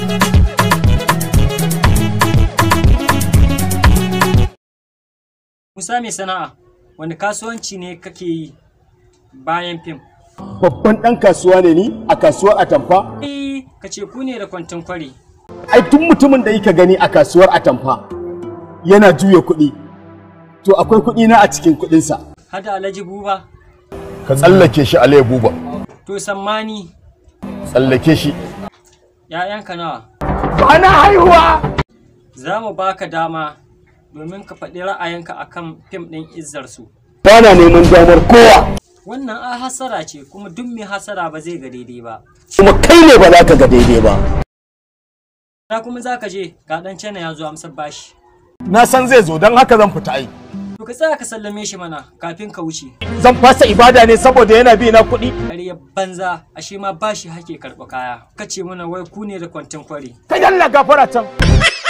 Musa mai sana'a, wani kasuwanci ne kake yi bayan fim? babban ɗan kasuwa ne ni a kasuwar atamfa Eh, ka ce ku ne da kwantin kwari. ai tun mutumin da yake gani a kasuwar atamfa yana juya kuɗi to akwai kuɗi na a cikin kuɗinsa Hada Alhaji Buba, ka tsallake shi alai buba to sammani, tsallake shi ‘ya'yanka nawa? ba na haihuwa Za mu baka dama domin ka faɗi ra'ayinka akan fim ɗin izzarsu. ba na neman damar kowa Wannan a hasara ce kuma duk mai hasara ba zai ga daidai ba. kuma kai ne ba za ka ga daidai ba Na kuma za ka je ga ɗan cana ya zo amsar bashi. na san zai zo don haka zan fita ai To ka tsaya ka sallame shi mana kafin ka wuce. zan fasa ibada ne saboda yana bi na kuɗi Ƙarya banza ashe ma bashi hake karɓa kaya. Ka ce mana wai ku ne da kwantin kwari. ka yalla gafara can